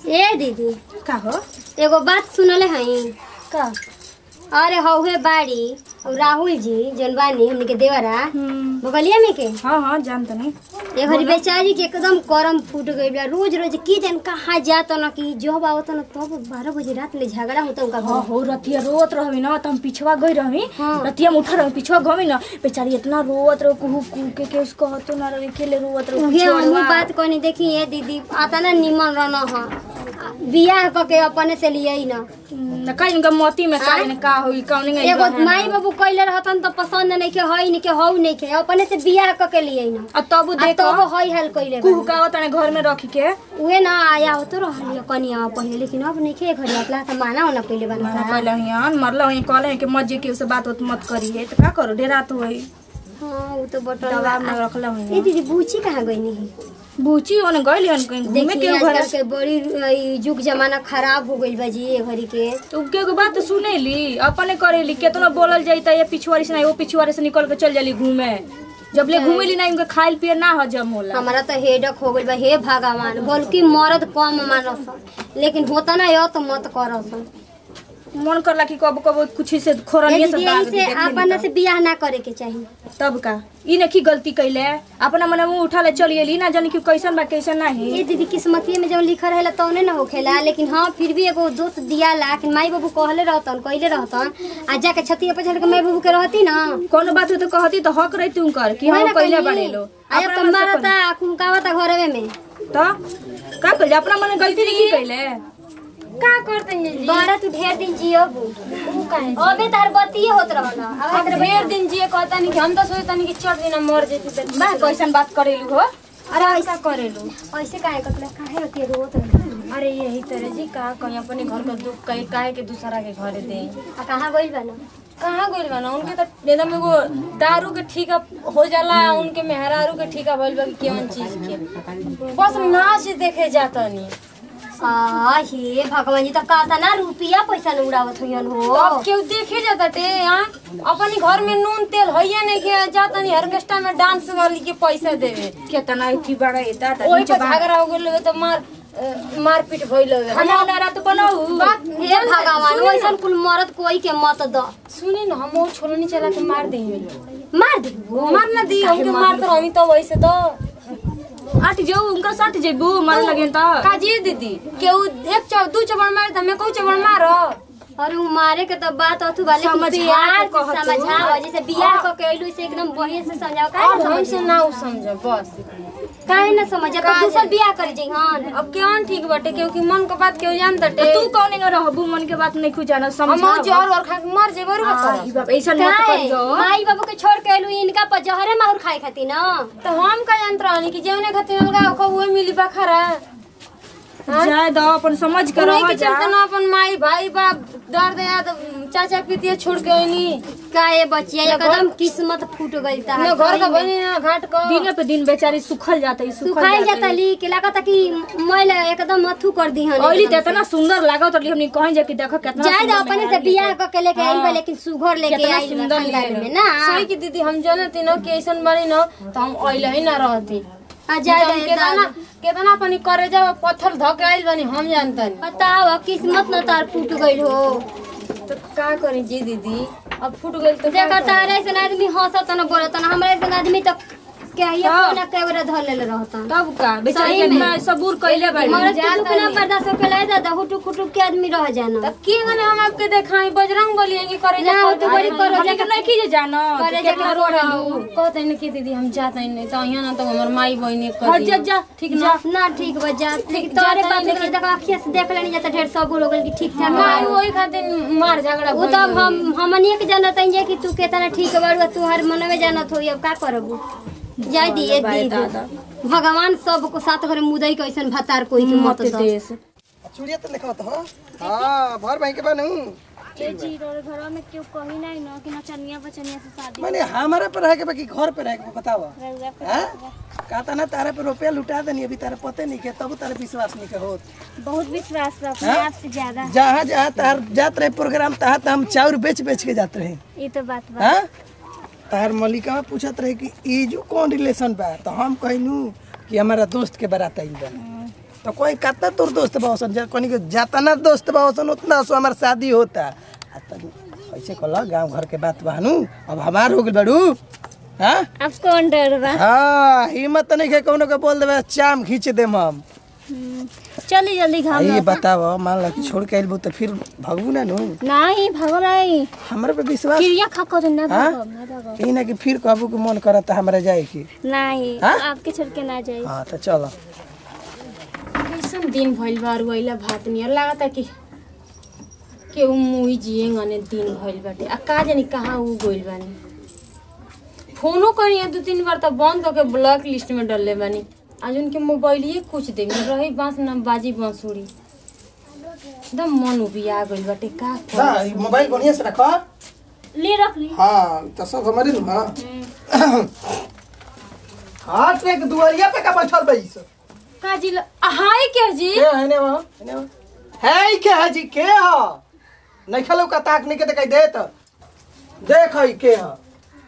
ए दीदी का हो एगो बात सुनले हई का अरे हौहे बाड़ी उ राहुल जी जौन बानी हमनी के देवरा हम्म, बगलिया में के हाँ हाँ जान तनी ए घड़ी बेचारी के एकदम करम फूट गई बा रोज रोज की जान कहाँ जात न कि जब आवत न तब बारह बजे रात ले झगड़ा होता उनका हाँ घर हो रतिया रोत रहमी ना तो हम पिछवा गई रहमी हाँ। रतिया में उठा रही पिछवा गमी ना बेचारी इतना रोत रहो कुहू कुहू के के उसको हतो ना रहे के ले रोत रहो उहे हमहू बात कहनी देखी ये दीदी आता ना निमन रहना ह बियाह क के अपने से लिए न न कहीं इनका मोती में का का होई कौन नहीं एगो माई बाबू कइले रहतन त पसंद नहीं के हई नहीं के हौ नहीं के अपने से बियाह क के लिए न और तब आ देखो तब हई हाल कइले कुहू का तने घर में रख के उहे ना आया हो तो रहलियो कनिया पहिले लेकिन अब नहीं के घरी अपला त माना होना कइले बना मना कहले हियान मरला हुई कहले कि मजे के उसे बात होत मत करिए तो का करो डेरा तो होई हां उ तो बटन दवा में रखला हुई ए दीदी बूची कहाँ गई नहीं बूची ओने गइल हन कहीं घूमे देखिए के घर आजकल के बड़ी ई, युग जमाना खराब हो गइल बा जी ए घड़ी के तो के एगो बात सुनेली अपने करेली केतना बोलल जाई त ये पिछवाड़ी से नहीं वो पिछवाड़ी से निकल के चल जाली घूमे जब ले घूमेली ना इनका खाइल पिए ना हजम होला हमारा तो हेडक हो गइल बा हे भगवान बल्कि मर्द कम मानस लेकिन होता ना यो तो मत करस मन करला कि कब कब कुछ से ए खोरनिए से दीदी दाग से दी अपन से बियाह ना करे के चाहिए तब का ई ने की गलती कैले अपना मने मुंह उठा ले चली एली ना जानी कि कैसन बा कैसन नहीं ये दीदी किस्मतिये में जब लिखल रहेला तौने ना होखेला लेकिन हाँ फिर भी एगो दोस्त दियाला कि माई बाबू कहले रहतन कहले रहतन आ जाके छतिया पर चढ़ के माई बाबू के रहती ना कोनो बात हो तो कहती तो हक रही तुम कर कि वही हम ना कैले कहली। बड़े लो आ जब अपना तुम मन से मारता कुमकावता घरवे में कर- तो का कैले अपना मने गलती नहीं की कैले का करते बारह तू ढेर दिन जियो अबे तार बतिये होत रहला अब ढेर दिन जिए कहता नहीं कि हम तो सोचता नहीं कि चढ़ दिन मर जेती तो बा कैसन बात करेलू हो अरे ऐसा करेलू ऐसे काहे कतला काहे होती है रोत रहला? अरे यही तरह जी का कहीं अपने घर का दुख कहीं काहे के दूसरा के घरे दे आ कहाँ गइल बा ना कहाँ गइल बा ना उनके तो एकदम एगो दारू के ठीका हो जाला उनके मेहरारू के ठीका भइल बा कि कौन चीज के बस नाच देखे जाता नहीं आ हे भगवान जी तो कहता ना रुपया पैसा न उड़ावत होयन हो अब केहू देखे जाता टे यहाँ अपने घर में नून तेल है नहीं के जाता नहीं ऑर्केस्ट्रा में डांस वाली के पैसा देवे केतना इथी बड़ा एता त वही नीचे पर बा झगड़ा हो गइल तो मार अ, मारपीट भइल हवे। खाना वाला रात बनाऊ हे भगवान वैसन कुल मरद कोई के मत द सुनी ना हम वो छोलनी चला के मार देंगे मार दे मार ना दी हमके मार तो हमी तो वैसे तो आठ जो उनका सट जेबू मार लगे त काजी दीदी केहू एक चौ दू चबड़ मार त मैं कहू चबड़ मार अरे उ मारे के तो बात अथु वाले समझा के प्यार कहत से समझाओ जैसे बियाह क के अइलू से एकदम बढ़िया से समझाओ काहे और ना हमसे समझे ना उ समझ बस काहे ना समझे तो दूसर बियाह कर जी हां अब केवन ठीक बाटे क्योंकि मन के बात केहू जान तटे तू कौन नहीं रहबू मन के बात नहीं खुजाना समझ हम जहर और खा के मर जेबर ई बाप ऐसा मत काहे करियो माई बाबू के छोड़ के अइलू इनका पर जहरे माहुर खाए खाती ना तो हम का यंत्र हनी कि जेवने खातिर लगा को वो मिली बखरा जाय दो अपन समझ के नहीं रह के जा चलते ना अपन माई भाई बाप दर्द याद चाचा पितिया छोड़ के आईनी काहे बचिया एकदम किस्मत फूट गइल ता न घर का बनी ना घाट का दिन पे दिन बेचारी सुखल जाता है सुखल सुखाई जाता जाता ली के लागता कि मैल एकदम अथु कर दी हन ओइली त इतना सुंदर लागत रही हमनी कहीं जाके देखो कितना जाए सुंदर अपने से मेहरारू बियाह क के लेके आइल बा लेकिन सुघर लेके कितना आइल बा सुंदर खानदान लिए में ना सही की दीदी हम जानती न कि ऐसन बनी न तो हम अइले ही ना रहती आ जाए हम केतना केतना अपनी करे जाओ पत्थर धके आइल बनी हम जानतनी बताओ किस्मत न तार फूट गइल हो तो का करी जी दीदी अब फूट गइल तो देखा तारे ऐसन आदमी हंसत न बोलत न हमरा ऐसन आदमी तो क्या ये हाँ। कोना कैमरा धर लेले रहता तब का बेचारी सही में। कितना सबूर कइले बाड़ी हमरा तो दुख ना बर्दाश्त होके लाए दादा हुटुक हुटुक के आदमी रह जाना तब की गने हम आपके देखाई बजरंग बली कि करे ना, जा तू बड़ी करो हमनी के नहीं की जानो करे कितना जाके रो रहू। कहते न कि दीदी हम जाते ही नहीं तो यहाँ ना तो हमर माई बहनी हट कर जा जा ठीक ना ना ठीक बा जा ठीक तोरे जाता बात ही के देखा अखिया से देख लेनी जाता ढेर सब लोग कि ठीक ठाक माई बा। वही खातिर मार झगड़ा वो तो अब हम हमनिए के जानत हई कि तू केतना ठीक बाड़ू तू हर मन में जानत होई अब का करबू जाय दिए दी भगवान सबको साथ करे मुदई के ऐसन भतार कोई के मत मत दो देश चूड़िया तो लिखा हो हाँ भर भाई के बनू घर में क्यों कही नहीं ना कि नचनिया बचनिया से शादी माने हमारे पर रह के बाकी घर पे रह के बताओ हाँ कहता ना तारे पे रुपया लुटा देनी अभी तारे पते नहीं के तब तारे विश्वास नहीं के होत बहुत विश्वास बा अपने हाँ? आप से ज्यादा जहाँ जहाँ तार जात रहे प्रोग्राम तहाँ तहाँ हम चाउर बेच बेच के जाते रहे ये तो बात बा हाँ तार मलिका पूछत रहे कि ई जो कौन रिलेशन बा तो हम कहनू कि हमारा दोस्त के बारात आइल बा तो कोई कितना तोर दोस्त बासन जा कोनी के जातना दोस्त बासन उतना सो हमार शादी होता आ तनी ऐसे कहला गांव घर के बात बानू अब हमार हो गेल बड़ू हाँ अब कौन डर बा हाँ हिम्मत नहीं है कौनो के बोल देबे चाम खींच देम हम चली जल्दी आ घाम ये बताओ मान लो कि छोड़ के आइल तो फिर भगबू ना नु नहीं भगो नहीं हमरे पे विश्वास क्रिया खा कर ना हाँ? भगो ना भगो ई ना कि फिर कहबू कि मन करता हमरा जाए की नहीं हाँ? आपके छोड़ के ना जाए हाँ तो चलो कैसन दिन भइल बा रुइला भात नियर लागता कि केहू मुई जिए गने दिन भइल बाटे आ का जानी कहाँ उ गइल बानी फोनो करी दू तीन बार त बंद करके ब्लॉक लिस्ट में डलले बानी आज उनके मोबाइलिए कुछ दे में रही बांस ना बाजी बांसुरी एकदम मन उबिया गइल बाटे का करी? ना ई मोबाइल बढ़िया से रखो ले रख ली हाँ तो सब हमारे नु हाँ हाँ ट्रैक दुआरिया पे का बैठल बई सब का जी ल- आ, हाय के जी के है ने वहाँ है ने वहाँ है ई के है जी के हा नहीं खलो का ताक नहीं के दिखाई देत देख हई के हा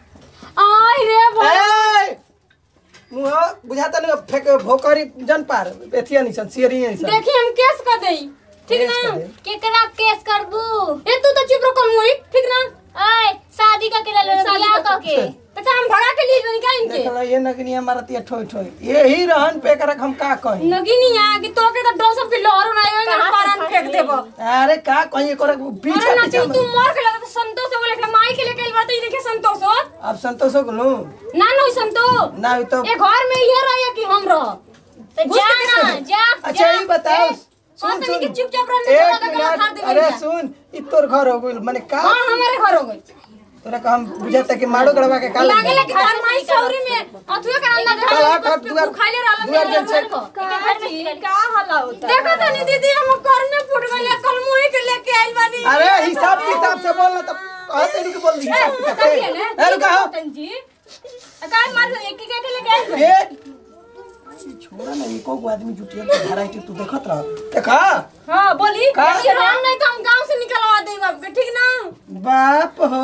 आय रे बा- ए मुहा बुझाता नहीं फेक भोकरी जन पार एथिया नहीं सन सियरी नहीं सन देखी हम केस कर देई ठीक केस ना कर दे। केकरा केस करबू ए तू तो चुप रहो मुई ठीक ना आय शादी का केला ले शादी बियाह का- क के तो का हम भगा के लिए बनी का इनके देखला ये नगनी हमारा तिया ठोई ठोई यही रहन पे करक हम का कही नगी नहीं आ कि तो के तो डो सब के लहर ना आयो ना पारन फेंक देबो अरे का कही करक पीछे अरे ना पीछे तू मर के लगा तो संतोष से बोले कि माई के लेके बात ही देखे संतोष हो अब संतोष हो गलो ना नहीं संतोष ना तो ये घर में ये रहे कि हम रह तो जा ना जा अच्छा ये बताओ हाँ, सुन तनी सुन के चुपचाप रहने दो, एक लगा के मार मिनट देबे अरे इहाँ। सुन ई तोर घर हो गइल माने का हां हमारे घर हो गई तोरा का हम बुझाता कि मारो गड़वा के काले लागे लगे घर माई सौरी में अथुए का नाम कल लगा हाथ हाथ दुआर खाइले रहला दुआर मेरे जल से घर को का हल्ला होता देखो तनी दीदी हम घर में फुट गइल कल मुई के लेके आइल बानी अरे हिसाब किताब से बोलना तब कहते नहीं कि बोल दी हिसाब किताब से अरे कहा जी काय मार एक के के लेके आइल ए छोड़ा ना एको गो आदमी जुटिया के भराई तू देखत रह देखा हां बोली का ये राम नहीं तो हम गांव से निकलवा देब आपके ठीक ना बाप हो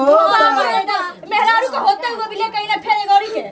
मेहरारू का होते हुए भी लेके आइला फेरे गौरी के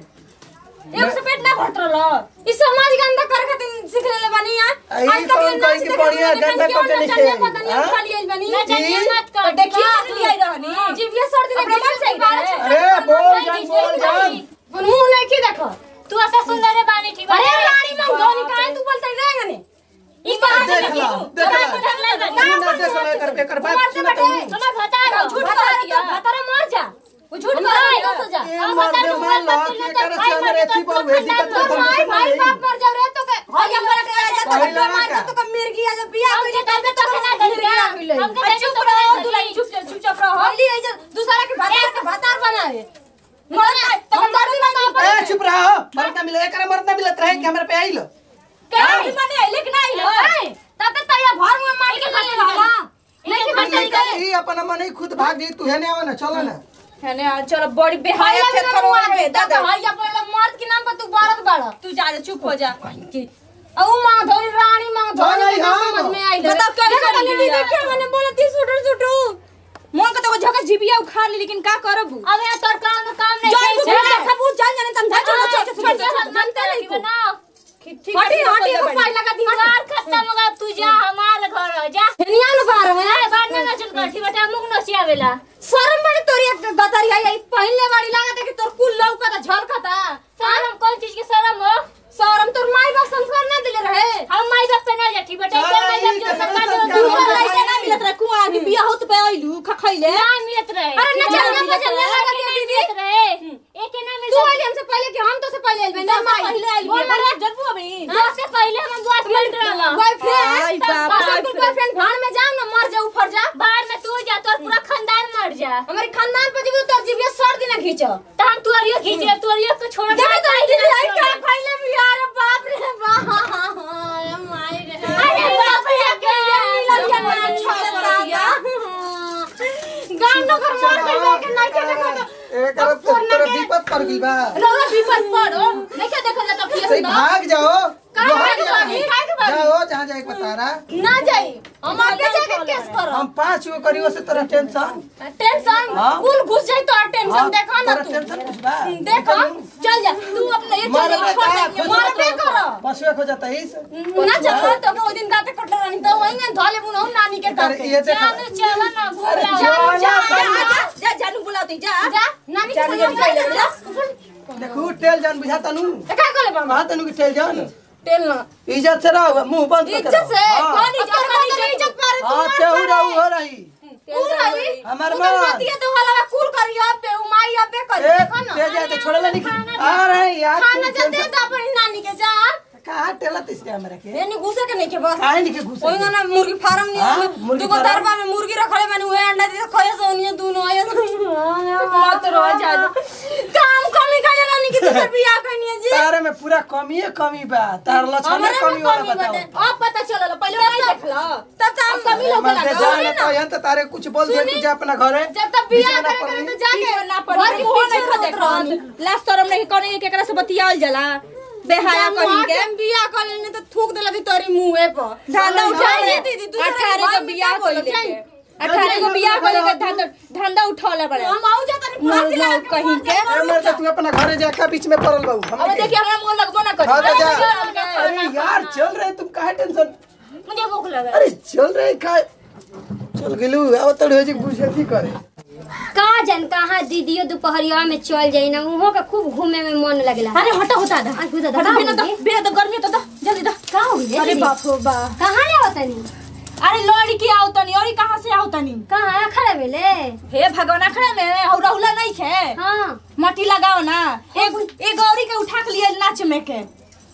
एक से पेट ना भरत रहल इस समाज गंदा कर खातिर सीख ले बानी यार आई कौन कोई के बढ़िया गंदा करके नहीं खेली, पता नहीं हाँ? खाली आइल बानी ना जानिए मत कर देखिए असली आई रहनी जीविया सर्दी ने रोमान से आई रहे। अरे बोल जान बोल जान मुंह नहीं की देखो तू ऐसा सुंदर है बानी ठीक अरे रानी में गोनी काहे तू बोलते रहेगा ने ई बात देख ला देख ला सुना देख ला कर के कर बात सुना तो सुना बता रहा झूठ झूठ बता दिया भतारा मर जा वो झूठ हम बोल आए, रहा हो जा ए मर दे मान ला कि कर से हमर एथी पर वेदी कर तो तो भाई भाई बाप मर जाओ रे तो के भाई हमरा के आ जा तो कहला मार का? तो के मिर्गी आ जा बियाह हम हो के जा तबे तो ना दरिया हम के चुप चुप रहो रहो दुलाई चुप चुप चुप रहो होली है जा दूसरा के भतार के भतार बनावे मर तो हम दर्दी बता ए चुप रहो मरना मिले एकरा मरना मिलत रहे कि हमरा पे आइलो के भी बने लेकिन आई लो तब तक तैया घर में मार के खा लेला नहीं कि ई भतार के ई अपन मन ही खुद भाग गई तू हेने आवा ना चलो ना है ने चलो बड़ी बेहाया थे थरवा में दादा भाई अपन मर्द के नाम पर तू बारत बाड़ा तू जा रे चुप हो जा औ मां धोरी रानी मां धोरी चल, हाँ, समझ में आई बताओ क्या देखा कर तनी लिया? दीदी क्या मैंने बोला ती सुटू सुटू मन का तो झका जिबिया उखाड़ ली लेकिन का करब अब यहाँ तोर काम काम नहीं जान तू है देखा बू जान जाने तुम जान चलो चलो जानते नहीं को बनाओ हटी हटी को फाइल लगा दी हमार खत्म होगा तू जा हमार घर हो जा निया न बार में अरे बाद में चल कर ठीक बता मुंह नसिया वेला शर्म बड़ी तोरी एक गतरी आई पहले बारी लागत है कि तोर कुल लौका ता झलकता शर्म कौन चीज की शर्म हो शर्म तोर माई बाप संस्कार ना दिले रहे हम माई बाप पे ना जा ठीक बता चल, माई बाप जो ई सरकार तो जो संस्कार दूसरा है। लड़का ना मिलत रहे कुआं भी बिया होत पे आइलू खखैले ना मिलत रहे अरे ना चल ना चल ना लगा दिया दीदी मिलत रहे एक ना मिल तू आइले हमसे पहले कि हम तो से पहले आइल दस माई पहले आइल बोल बिया ना जरबू अभी दस से पहले हम बात मिल रहा आई बॉयफ्रेंड बाप, बॉयफ्रेंड बॉयफ्रेंड भाड़ में जाओ ना मर जा ऊपर जा बाहर में तू जा तोर पूरा खानदान मर जा हमारे खानदान पर जीव तोर जीविया सर्दी ना खींचो तो हम तुअरियो खींचे तुअरियो को छोड़ देखो तो दीदी आई का फैले भी यार बाप रे बाप माई रे अरे बाप रे के मिलन के ना छोड़ता गांव नगर मार के जाके नहीं के देखो तो एकरा तो तोरा विपत कर गई बा रोगा विपद पड़ो देखे देखो जा तो सही फिर भाग जाओ काहे भाग भाग जाओ भागी काहे के भागी जाओ जहाँ जाए के बता रहा ना जाई हम आगे जाके केस करब हम पाँच गो करियो से तोरा टेंशन टेंशन हाँ। कुल घुस जाई तो टेंशन देखा ना तोरा तू टेंशन कुछ बा देखा चल जा तू अपने ये मार चल बेटा, जा खोज मार बे कर पशुए खो जाता है इस ना चल तो को दिन गाते कटले रानी तो वही में धोले बुनो नानी के अरे गाते ये देखा चल चल ना घूम अरे जा जाओ जा ना, जा जा जानू बुलाती जा जा नानी के जान संग जा, जा देखू टेल जान बुझाता नु का करे बाबा कहा तनु की टेल जान टेल ना इज्जत से रहो मुंह बंद कर इज्जत से हाँ। कौन इज्जत कौन इज्जत पर हाँ तेहू रहू हो रही तू रही हमार उधर माँ। मत ये तो वाला कूल करी अब पे उमाई अब पे करी ए खाना तेज जाते छोड़ला नहीं आ रहे यार खाना जा दे दा अपनी नानी के जा कहा टेला तिसके हमरा के ये नहीं घुसे के नहीं के बस काहे नहीं के घुसे ओइ ना मुर्गी फार्म हाँ, नहीं मुर्गी दुगो फार्म? दरबा में मुर्गी रखले माने उहे अंडा दे खये सोनिए दुनो आए मत रो जा काम कमी करे रानी की दूसर बियाह करनी जी तारे में पूरा कमी है कमी बा तार लक्षण में हमरे कमी में वाला कमी बताओ बाटे अब पता चलल पहले नहीं देखला तब तो हम कमी लोग मन के जाने तो यहाँ तो तारे कुछ बोल दे तू जा अपना घरे जब तक बियाह करे करे तो जाके ना पड़ी मुंह नहीं खा देखा लास्ट शरम नहीं करे केकरा से बतियाल जाला बेहाया कहीं के बियाह कर लेने तो थूक देला थी तोरी मुंहे पर धंधा उठा जाइए दीदी दूसरे अठारह को बियाह कइले के अठारह को बियाह कइले के धंधा धंधा उठौले बड़े हम आऊ जाता नहीं फांसी लगा के कहीं के ए मर तू अपना घरे जाके बीच में पड़ल बाबू अब हमने देखिए हमरा मुंह लगबो ना हाँ तो जा करी अरे यार चल रहे तुम काहे टेंशन मुझे भूख लगा अरे चल रहे काहे चल गेलू अब तड़ हो जी बुझे की करे का जन कहाँ दीदियो दोपहरिया में चल जाई ना उहो के खूब घूमे में मन लगला अरे हटा होता दा आ, खुदा दा, हटा का बिना तो हो गई? बिना तो गर्मी तो दा जल्दी दा का हो गई अरे दीदी? बाप रे बा कहाँ ले आवतनी अरे लड़की आओ तनी और कहां से आओ तनी कहाँ खड़ा भेले हे भगवान अखड़ा में और रहुला नहीं खे हाँ मटी लगाओ ना एक एक गौरी के उठा के लिए नाच में के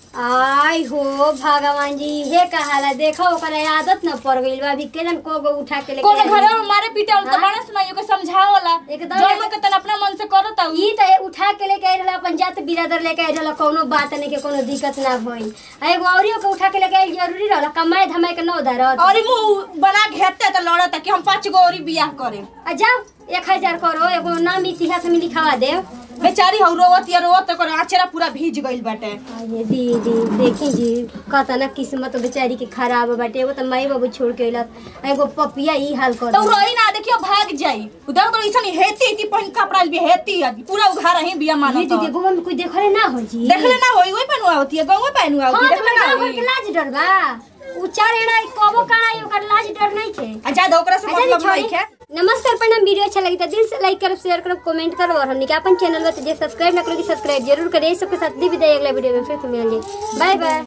आई हो भगवान जी हे कहाला देखो ओकरा आदत न पड़ गइल बा अभी केजन को गो उठा के लेके कोनो आई। घरे में मारे पीटे वाला तो हाँ? बड़ा सुनाइयो के समझावला एकदम जो में के तन अपना मन से करत आउ ई त उठा के लेके आई रहला अपन जात बिरादर लेके आई रहला कोनो बात नहीं के कोनो दिक्कत ना भई आ एगो औरियो के उठा के लेके आई जरूरी रहला कमाए धमाए के नौ धरत और ई मुंह बना के हेते त लड़त कि हम पांच गो औरी बियाह करे आ जाओ एक हजार करो एगो नाम इतिहास में लिखवा दे बेचारी हौ रोवत या रोवत कर आचरा पूरा भीज गइल बाटे अरे दीदी देखी जी कहता ना किस्मत बेचारी के खराब बाटे एगो त माई बाबू छोड़ के अइलत एगो पपिया ई हाल कर तो दे। रही ना देखियो भाग जाई उधर तो ऐसा हेती हेती पहन कपड़ा भी हेती है पूरा उघार ही बिया ये मानो तो दीदी गोवा में कोई देखले ना हो जी देखले ना होई वही पहनुआ होती है गंगा पहनुआ हाँ होती तो देखले ना गाँव घर होई के लाज डर बा उ चार एड़ा कबो काना ई ओकर लाज डर नहीं थे आ जा दो ओकरा से अच्छा, मतलब छोड़ी। नहीं है नमस्कार प्रणाम वीडियो अच्छा लगी तो दिल से लाइक करब शेयर करब कमेंट करब और हमने के अपन चैनल में जे सब्सक्राइब ना करोगे सब्सक्राइब जरूर करें सबके साथ दी विदाई अगला वीडियो में फिर से मिलेंगे बाय बाय